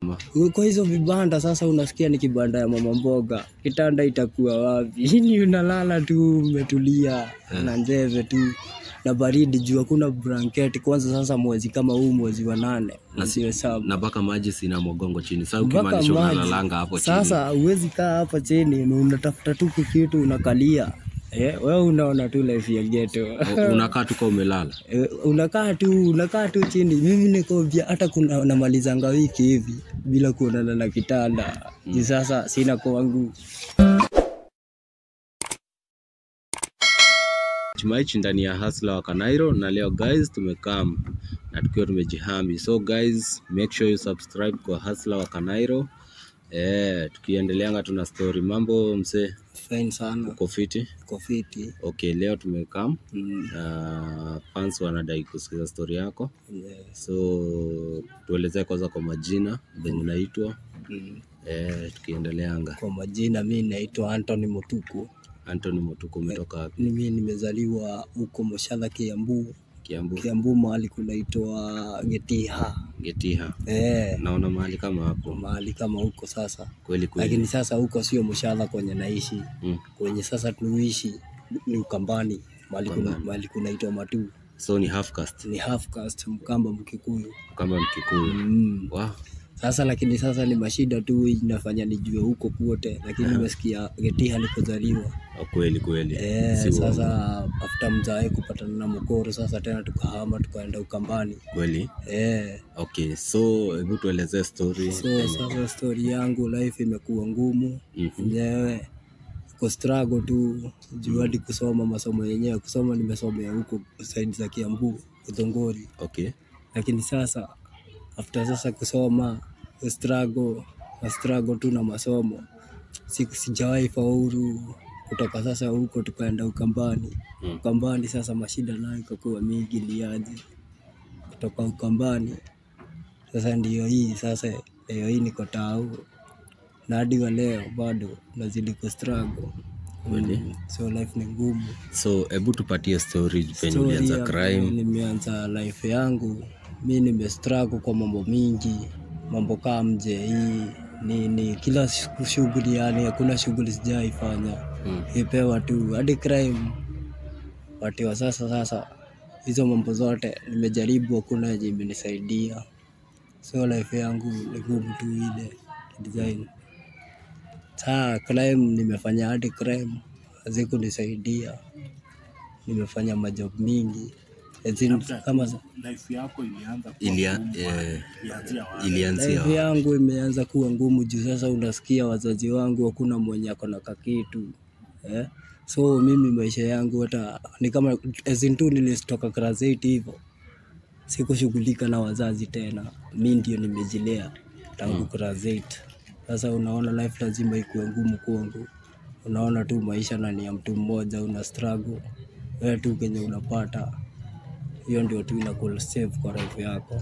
kwa hizo vibanda sasa unasikia ni kibanda ya mama mboga kitanda itakuwa wapi ni unalala tu umetulia na njeve tu na baridi juu hakuna blanketi kwanza sasa mwezi kama huu mwezi wa nane mwezi saba na mpaka maji sina mogongo chini sasa mpaka ukimaanisha maji. unalalanga hapo chini Sasa huwezi kaa hapa chini na unatafuta tu kitu unakalia eh, wewe unaona tu life ya ghetto O- unakaa tu kama umelala Eh, unakaa tu unakaa tu chini. Mimi niko vya hata kuna namalizanga wiki hivi bila kuonana na kitanda mm. Sasa sina kwangu Chumaichi ndani ya Hustler wa Kanairo na leo guys tumekam na tukiwa tumejihami. So guys, make sure you subscribe kwa Hustler wa Kanairo. Eh, tukiendeleanga tuna story. Mambo mse, fine sana, uko fiti? uko fiti Okay, leo tumekam mm. na fans wanadai kusikiza story yako. yeah. So tuelezee kwanza kwa majina venye unaitwa. mm. Eh, tukiendeleanga. Kwa majina mi naitwa Anthony Mutuku. Anthony Mutuku umetoka wapi? Mimi nimezaliwa huko Moshala, Kiambu. Kiambu, Kiambu mahali kunaitwa Getiha Getiha. eh, Naona mahali kama hapo. mahali kama huko sasa, Kweli kweli. lakini sasa huko sio Moshala kwenye naishi Mm. kwenye sasa tuishi ni Ukambani mahali kuna, Ukambani. mahali kunaitwa Matu So ni half caste ni half caste Mkamba Mkikuyu kama Mkikuyu. mm. Wow. Sasa lakini sasa ni mashida tu inafanya nijue huko kwote, lakini nimesikia Getiha nilipozaliwa Oh, kweli kweli. eh, Si uongo. sasa after mzae kupatana na mkoro sasa tena tukahama tukaenda Ukambani Kweli. eh. Okay, so hebu tuelezee story. So sasa stori yangu life imekuwa ngumu Mhm. enyewe ko struggle tu juu hadi kusoma masomo yenyewe kusoma nimesomea huko saidi za Kiambu Udhongori, Okay. lakini sasa after sasa kusoma ku struggle na struggle tu na masomo siku sijawahi faulu kutoka sasa huko tukaenda Ukambani. Mm. Ukambani sasa mashida nayo ikakuwa mingi liaje kutoka Ukambani sasa ndiyo hii sasa leo hii niko tau na hadi wa leo bado nazidi ku struggle Kweli. Mm, so life ni ngumu. So hebu tupatie story penye Story ulianza ya crime. venye Nimeanza life yangu mi nimestruggle kwa mambo mingi, mambo kama mje hii nini, kila siku shughuli, yani hakuna shughuli sijaifanya Mm. ipewa tu hadi crime watiwa. Sasa sasa hizo mambo zote nimejaribu, hakuna yenye imenisaidia, so life yangu ni ngumu tu ile design. Saa crime nimefanya hadi crime hazikunisaidia, nimefanya majob mingi As in, kama life yako ilianza kuwa Ilia, ngumu, eh, ilianzia wapi? ilianzia life wapi? yangu imeanza kuwa ngumu juu sasa unasikia wazazi wangu hakuna mwenye ako na kakitu eh? so mimi maisha yangu hata ni kama as in tu nilitoka class 8 hivyo sikushughulika na wazazi tena mi ndio nimejilea tangu class 8 sasa unaona life lazima ikuwe ngumu kwangu unaona tu maisha na ni ya mtu mmoja una struggle wewe tu kenye unapata hiyo ndio tu inakuwa save kwa life yako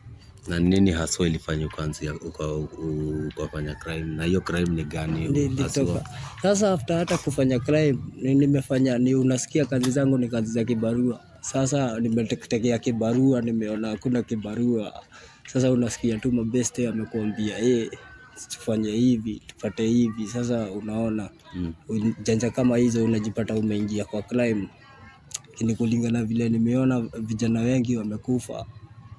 Na nini haswa ilifanya ukaanzia uka- u- ukafanya crime? Na hiyo crime ni gani nilitoka haswa? sasa after hata kufanya crime ni- nimefanya ni unasikia kazi zangu ni kazi za kibarua sasa nimetekea kibarua nimeona hakuna kibarua sasa unasikia tu mabeste amekuambia eh tufanye hivi tupate hivi sasa unaona Mm. janja kama hizo unajipata umeingia kwa crime lakini kulingana vile nimeona vijana wengi wamekufa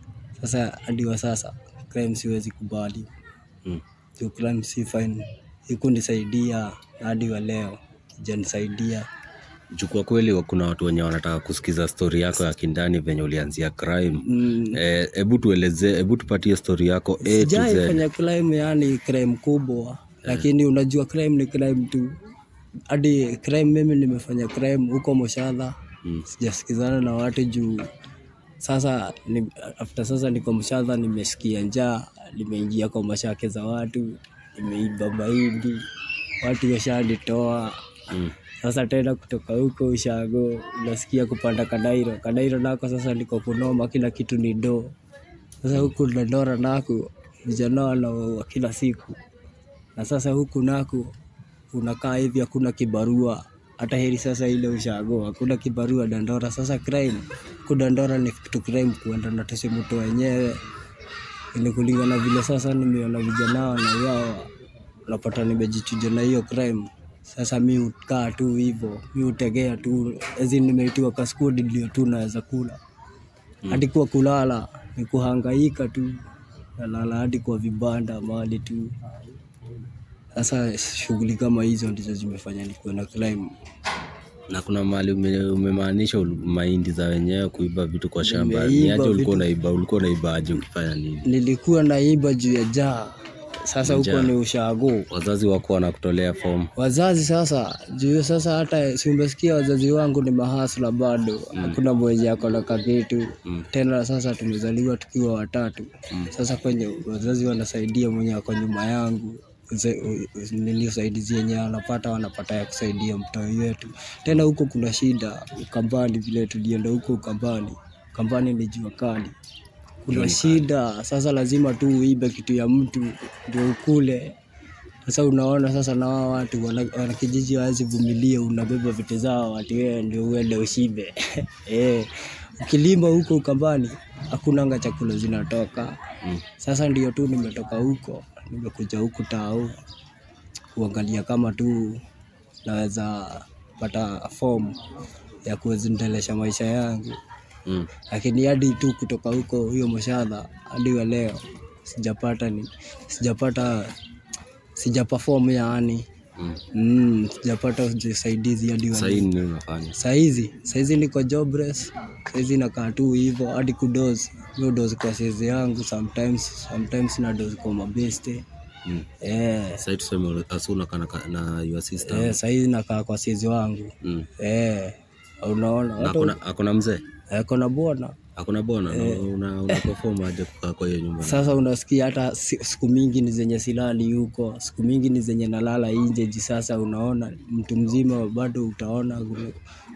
sasa hadi wa sasa crime siwezi kubali Mm. Juu crime si fine ikunisaidia hadi wa leo ijanisaidia Juu kwa kweli kuna watu wenye wanataka kusikiza story yako ya kindani venye ulianzia crime. mm. Eh, Hebu tuelezee, hebu tupatie story yako A to Z. sijaifanya crime yani crime kubwa lakini unajua crime ni crime tu hadi crime mimi nimefanya crime huko Moshala Mm. sijasikizana na watu juu sasa ni, after sasa niko Moshala nimesikia njaa nimeingia kwa mashake za watu nimeiba mahindi watu washanitoa Mm. sasa tena kutoka huko ushago unasikia kupanda Kadairo. Kadairo nako sasa niko kunoma, kila kitu ni do. Sasa huku Dandora nako vijana wanaoa kila siku, na sasa huku nako unakaa hivi, hakuna kibarua hata heri sasa ile ushago, hakuna kibarua Dandora. Sasa crime ku Dandora ni kitu crime kuenda na tese mtu wenyewe ni kulingana vile sasa nimeona vijana wanauawa, napata nimejichuja na hiyo crime. Sasa mi ukaa tu hivyo, mi utegea tu, ezi nimeitiwa kaskudi ndio tu naweza kula hadi kwa kulala ni kuhangaika tu, nalala hadi kwa vibanda mahali tu. Sasa shughuli kama hizo ndizo zimefanya nikuwe na crime. Na kuna mahali ume- umemaanisha ul- mahindi za wenyewe kuiba vitu kwa shamba. Ni Nimeiba aje ulikuwa vitu. unaiba? Ulikuwa unaiba aje ukifanya nini? Nilikuwa naiba juu ya jaa, sasa huko Njaa. ni ushago. Wazazi wako wanakutolea fomu. Wazazi sasa juu sasa, hata si umesikia wazazi wangu ni mahasla bado, hakuna mwenye ako na kakitu Mm. tena. Sasa tumezaliwa tukiwa watatu, sasa kwenye wazazi wanasaidia mwenye ako nyuma yangu Uze- u- u- nini usaidizi yenye wanapata wanapata ya kusaidia mtoi wetu. Tena huko kuna shida Ukambani, vile tulienda huko Ukambani, Ukambani ni jua kali, kuna shida sasa, lazima tu uibe kitu ya mtu ndio ukule. Sasa unaona sasa, na wao watu wana, wana kijiji hawezi vumilia, unabeba vitu zao watu wewe ndio uende ushibe eh. Ukilima huko Ukambani hakunanga chakula zinatoka. Mm. Sasa ndio tu nimetoka huko, nimekuja huku tao kuangalia kama tu naweza pata fomu ya kuendelesha maisha yangu, Mm. lakini hadi tu kutoka huko hiyo mshahara hadi wa leo sijapata ni sijapata sija perform yaani Mm. mm, sijapata usaidizi hadi wa Sasa hii nini unafanya? saizi saizi niko jobless saizi nakaa tu hivyo hadi kudozi hiyo dozi kwa saizi yangu sometimes sometimes na dozi kwa mabeste Mm. eh Sasa hii tuseme asu unakaa na ka- na your sister. eh saizi nakaa kwa saizi wangu Mm. eh unaona Na watu akona akona mzee? eh, kona bwana Hakuna bona na una una perform aje kukaa kwa hiyo nyumba? sasa unasikia hata si- siku mingi ni zenye silali huko siku mingi ni zenye nalala nje ji sasa unaona mtu mzima bado utaona kuna-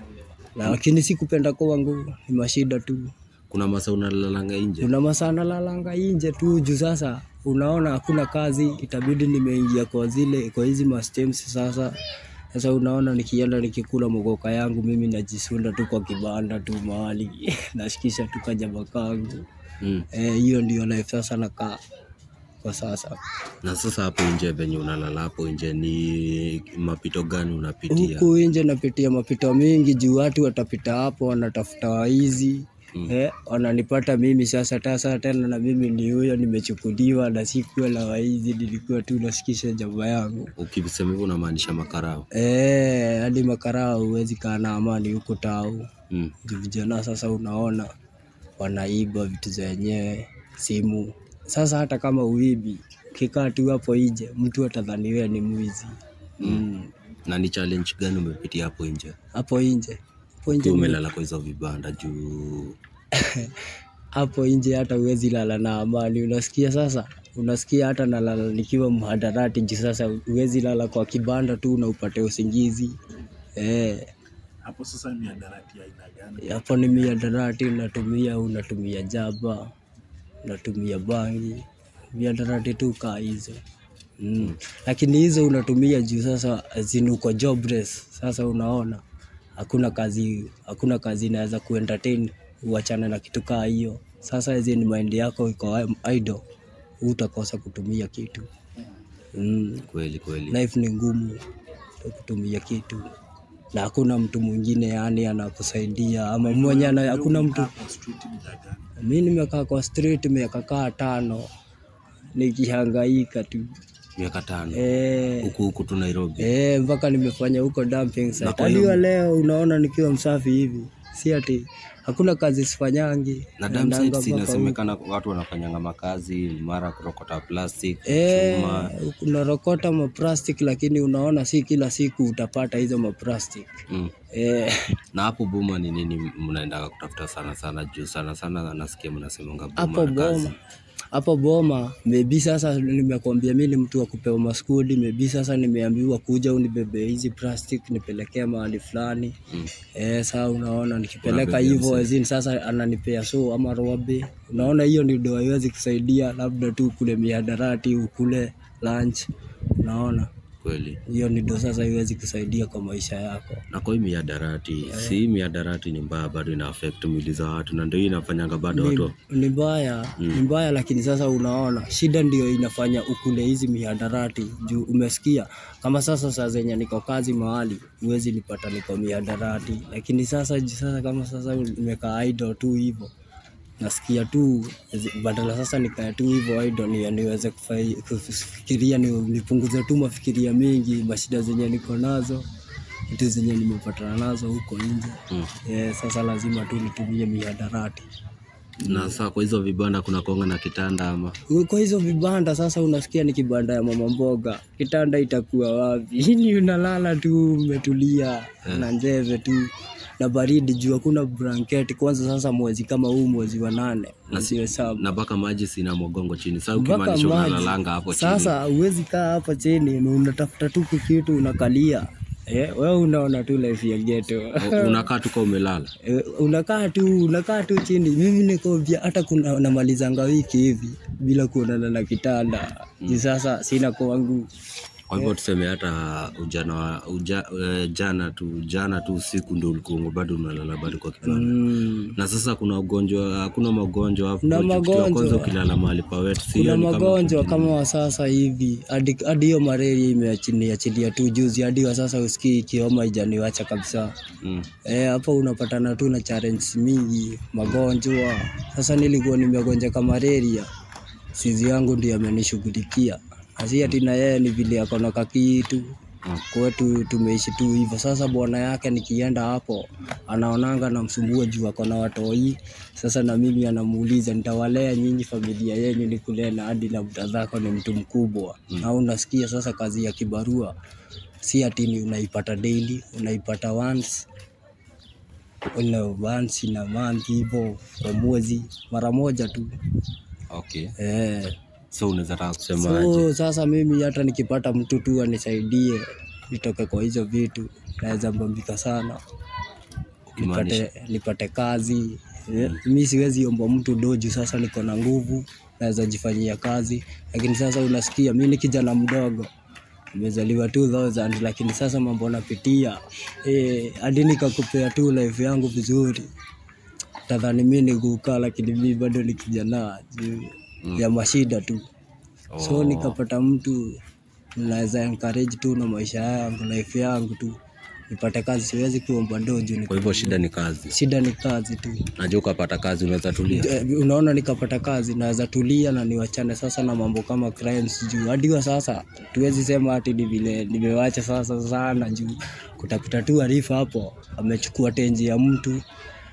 na lakini si kupenda kwangu ni mashida tu Kuna masa unalalanga nje? kuna masaa nalalanga nje tu juu sasa unaona hakuna kazi itabidi nimeingia kwa zile kwa hizi mastems sasa sasa unaona nikienda nikikula mogoka yangu mimi najisunda tu kwa kibanda tu mahali nashikisha tu kanyama kangu Mm. Eh, hiyo ndio life sasa nakaa kwa sasa Na sasa hapo nje venye unalala hapo nje ni mapito gani unapitia? huku nje napitia mapito mingi juu watu watapita hapo wanatafuta waizi Mm. eh, wananipata mimi sasa tasa tena na mimi ni huyo nimechukuliwa na sikuwa la waizi nilikuwa tu nasikisha jamaa yangu Ukisema hivyo unamaanisha makarao. eh, hadi makarao huwezi kaa na amani huko tau Mm. juu vijana sasa unaona wanaiba vitu za wenyewe simu sasa hata kama uibi ukikaa tu hapo nje mtu atadhani wewe ni mwizi mm. Na ni challenge gani umepitia hapo nje? hapo nje hapo nje Ukiwa umelala kwa hizo vibanda juu hapo nje hata huwezi lala na amani. Unasikia sasa, unasikia hata nalala nikiwa mhadarati nji. Sasa huwezi lala kwa kibanda tu na upate usingizi eh. Hapo sasa ni adarati ya aina gani? Hapo ni miadarati unatumia, unatumia jaba, unatumia bangi, miadarati tu kaa hizo mm. Lakini hizo unatumia juu sasa zini uko jobless. Sasa unaona hakuna kazi, hakuna kazi inaweza kuentertain uachane na kitu kaa hiyo. Sasa hizi ni mind yako iko idle, utakosa kutumia kitu mm. kweli kweli. Life ni ngumu kutumia kitu na hakuna mtu mwingine yani anakusaidia ama mwenye ana, hakuna mtu. Kwa street muda gani? Mi nimekaa kwa street miaka kaa tano nikihangaika tu Miaka tano eh, huku huku tu Nairobi. eh, mpaka nimefanya huko dumping site. kwa Hadi hiyo- wa leo unaona nikiwa msafi hivi, si ati hakuna kazi sifanyangi. Na Naendanga dam sites mpaka huko. inasemekana watu wanafanyanga makazi mara kurokota plastic, Eh, chuma. unarokota maplastic lakini unaona si kila siku utapata hizo maplastic Mm. eh, Na hapo Boma ni nini mnaendaga kutafuta sana sana juu sana sana nasikia mnasemanga hapo Boma kazi. Boma hapo Boma maybe sasa nimekwambia mi ni mtu wa kupewa maskudi, maybe sasa nimeambiwa kuja unibebe hizi plastic nipelekea mahali fulani Mm. eh, saa unaona nikipeleka Unabebea hivyo mzee. azin sasa ananipea so ama robe, unaona hiyo ndio ndio haiwezi kusaidia, labda tu kule mihadarati ukule lunch, unaona kweli hiyo ni ndo sasa iwezi kusaidia kwa maisha yako na kwa hii miadarati si hii miadarati ni mbaya bado ina affect mwili za watu na ndio hii inafanyanga bado watu ni, ni mbaya ni mbaya lakini sasa unaona shida ndio inafanya ukule hizi mihadarati juu umesikia kama sasa saa zenye niko kazi mahali huwezi nipata niko mihadarati lakini sasa ju- sasa kama sasa nimekaa idle tu hivyo nasikia tu zi- badala sasa nikae tu hivyo idle ni, niweze kufai- kufikiria ni, nipunguze tu mafikiria mingi mashida zenye niko nazo vitu zenye nimepatana nazo huko nje Mm. eh, sasa lazima tu nitumie mihadarati na saa kwa hizo vibanda kuna konga na kitanda ama kwa hizo vibanda sasa unasikia ni kibanda ya mama mboga kitanda itakuwa wapi ni unalala tu umetulia na njeve tu na baridi juu hakuna blanketi kwanza sasa mwezi kama huu mwezi wa nane mwezi wa saba na mpaka maji sina mgongo chini saa mpaka ukimaanisha maji unalalanga hapo chini sasa huwezi kaa hapo chini na unatafuta tu kitu unakalia eh, wewe unaona tu life ya ghetto U- unakaa tuka umelala Eh, unakaa tu unakaa tu chini mimi nikovya hata kuna namalizanga wiki hivi bila kuonana na kitanda mm. sasa sina kwangu kwa hivyo tuseme hata ujana wa- uja, eh, jana tu jana tu usiku ndo ulikuwa bado unalala bado kwa kitanda mm. na sasa kuna ugonjwa hakuna magonjwa hapo Kuna juu kitu ya magonjwa. kwanza ukilala mahali pa wet si kuna hiyo ni kama magonjwa kujilia. kama wa sasa hivi hadi hadi hiyo malaria imeachiliachilia tu juzi hadi wa sasa usikii ikioma ijaniwacha kabisa mm. Eh, hapo unapatana tu na challenge mingi, magonjwa. Sasa nilikuwa nimegonjeka malaria, sizi yangu ndio amenishughulikia. Asi ati na yeye ni vile ako na kakitu Mm. kwetu tumeishi tu hivyo. Sasa bwana yake nikienda hapo anaonanga namsumbua juu ako na watoi. Sasa na mimi anamuuliza nitawalea nyinyi familia yenyu nikulee na hadi na mtadhako ni mtu mkubwa. Na unasikia sasa kazi ya kibarua si ati ni unaipata daily, unaipata once una once in a month hivyo kwa mwezi mara moja tu okay eh. so unaweza taka kusema aje So sasa mimi hata nikipata mtu tu anisaidie nitoke kwa hizo vitu, naweza mbambika sana Ukimaanisha? nipate, nipate kazi eh. Mi siwezi omba mtu doju, sasa niko na nguvu, naweza jifanyia kazi, lakini sasa unasikia mi ni kijana mdogo nimezaliwa 2000 lakini sasa mambo napitia eh, hadi nikakupea tu life yangu vizuri, tadhani mi ni kukaa, lakini mi bado ni kijana juu ya mashida tu so Oh. nikapata mtu naweza encourage tu na maisha yangu life yangu tu nipate kazi, siwezi kuomba dojo. Ni kwa hivyo shida ni kazi shida ni kazi tu. najua ukapata kazi unaweza tulia Eh, Unaona, nikapata kazi naweza tulia na niwachane sasa na mambo kama crimes juu hadi wa sasa tuwezi sema ati ni vile nimewacha sasa sana juu kutapita tu arifa hapo amechukua tenji ya mtu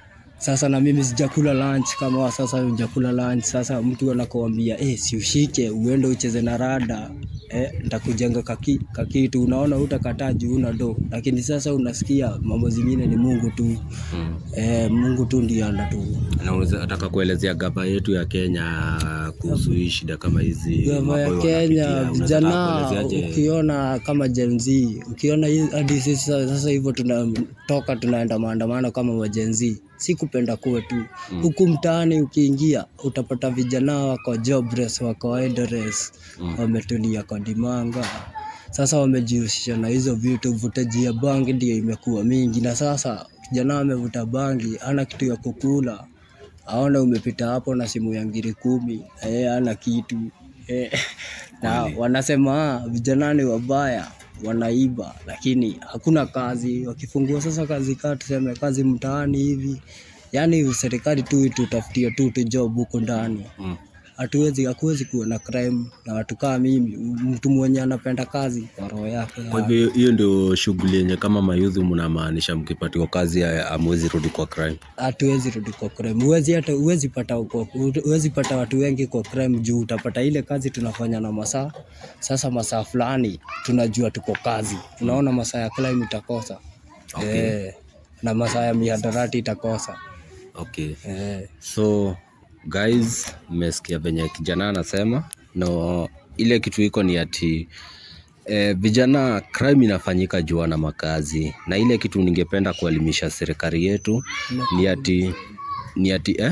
sasa na mimi sijakula lunch kama wa sasa hujakula lunch. Sasa mtu anakuambia eh, si ushike uende ucheze na rada eh, nitakujenga kaki, kakitu. Unaona, utakataa juu una do, lakini sasa unasikia mambo zingine ni Mungu tu mm. eh, Mungu tu ndiye anatu na unaweza taka kuelezea gava yetu ya Kenya kuhusu hii shida kama hizi Gava mambo ya wanapitia. Kenya Unaweza vijana, taka kuelezeaje? ukiona kama Gen Z, ukiona hii- hadi sisi sasa sasa hivyo tunatoka tunaenda maandamano kama wa Gen Z, si kupenda kwetu huku mtaani. Ukiingia utapata vijana wako jobless, wako idleness, wametulia kwa dimanga. Sasa wamejihusisha na hizo vitu, uvutaji ya bangi ndio imekuwa mingi, na sasa kijana amevuta bangi, ana kitu ya kukula aona umepita hapo na simu ya ngiri kumi eh, ana kitu eh, na wanasema "Ah, vijana ni wabaya wanaiba, lakini hakuna kazi. Wakifungua sasa kazi kaa tuseme kazi mtaani hivi, yaani serikali tu itutafutie tu tu job huko ndani Mm. hatuwezi hakuwezi kuwa na crime na watu kama mimi, mtu mwenye anapenda kazi kwa roho yake. Kwa hivyo hiyo ndio shughuli yenye kama mayudhi mnamaanisha, mkipatiwa kazi ya- hamwezi rudi kwa crime. hatuwezi rudi kwa crime. Huwezi hata huwezi pata huwezi pata watu wengi kwa crime juu utapata ile kazi tunafanya na masaa. Sasa masaa fulani tunajua tuko kazi, unaona masaa ya crime itakosa Okay. eh, na masaa ya mihadarati itakosa Okay. eh. So guys, mmesikia venye kijana anasema no, ile kitu iko ni ati eh, vijana crime inafanyika juu na makazi, na ile kitu ningependa kuelimisha serikali yetu ni ati ni ati eh?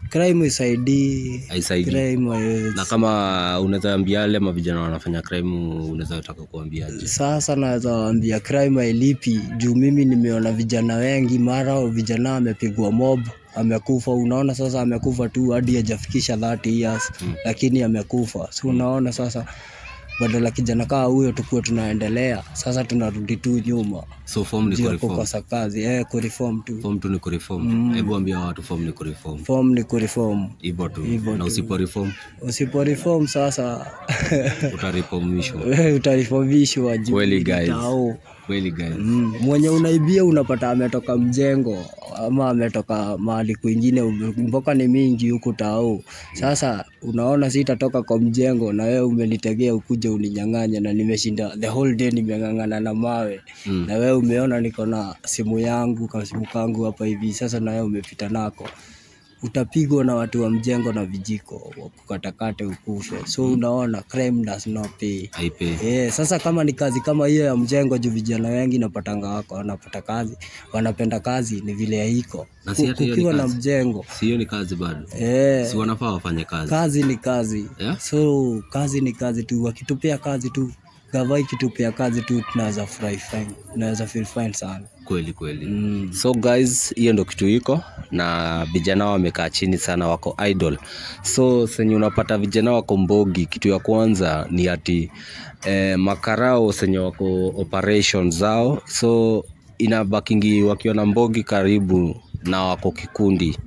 crime isaidii haisaidii crime haiwezi. na kama unaweza ambia wale mavijana wanafanya crime unaweza taka kuambiaje Sasa naweza waambia crime hailipi juu mimi nimeona vijana wengi, mara vijana amepigwa mob amekufa. Unaona sasa amekufa tu hadi hajafikisha 30 years Mm. lakini amekufa. So unaona sasa, badala kijana kaa huyo tukuwe tunaendelea, sasa tunarudi tu nyuma so form ni juu ya kureform kukosa kazi eh, kureform tu. form tu ni kureform Mm. hebu ambia watu form ni kureform Form ni kureform. hivyo tu Hivyo na tu. usipo reform Usipo reform sasa utareformishwa wewe utareformishwa juu Kweli, ni guys. tao. kweli guys Mm, mwenye unaibia unapata ametoka mjengo ama ametoka mahali kwingine, mboka ni mingi huku tao. Sasa unaona sitatoka kwa mjengo na wewe umenitegea ukuje uninyang'anye, na nimeshinda the whole day nimeng'ang'ana na mawe Mm. na wewe umeona niko na simu yangu ka simu kangu hapa hivi, sasa na wewe umepita nako utapigwa na watu wa mjengo na vijiko wakukatakate ukufe. So unaona crime does not pay. haipe Eh, sasa kama ni kazi kama hiyo ya mjengo juu vijana wengi napatanga wako wanapata kazi wanapenda kazi ni vile haiko Na si hata hiyo ni kukiwa na kazi. mjengo si hiyo ni kazi bado eh, si wanafaa wafanye kazi kazi ni kazi Yeah? so kazi ni kazi tu wakitupea kazi tu gava ikitupea kazi tu tunaweza furahi fine tunaweza feel fine sana kweli kweli mm. so guys hiyo ndo kitu iko na vijana wamekaa chini sana wako idol so senye unapata vijana wako mbogi kitu ya kwanza ni ati eh, makarao senye wako operation zao so inabakingi wakiwa na mbogi karibu na wako kikundi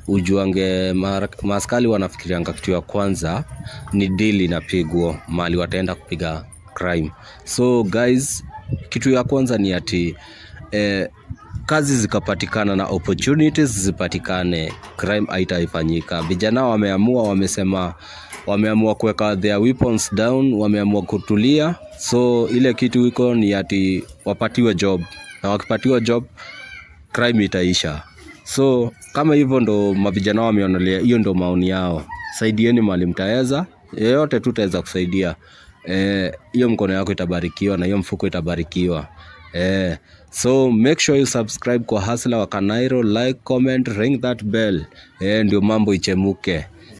ujuange mara- maaskari wanafikirianga kitu ya kwanza ni dili inapigwa mali wataenda kupiga crime so guys kitu ya kwanza ni ati eh, kazi zikapatikana na opportunities zipatikane crime haitaifanyika vijana wameamua wamesema wameamua kuweka their weapons down wameamua kutulia so ile kitu iko ni ati wapatiwe job na wakipatiwa job crime itaisha so kama hivyo ndo mavijana wameonelea hiyo ndo maoni yao saidieni mali mtaweza yeyote tu taweza kusaidia Eh, hiyo mkono yako itabarikiwa na hiyo mfuko itabarikiwa eh, so make sure you subscribe kwa hasla wa kanairo like comment ring that bell eh, ndio mambo ichemuke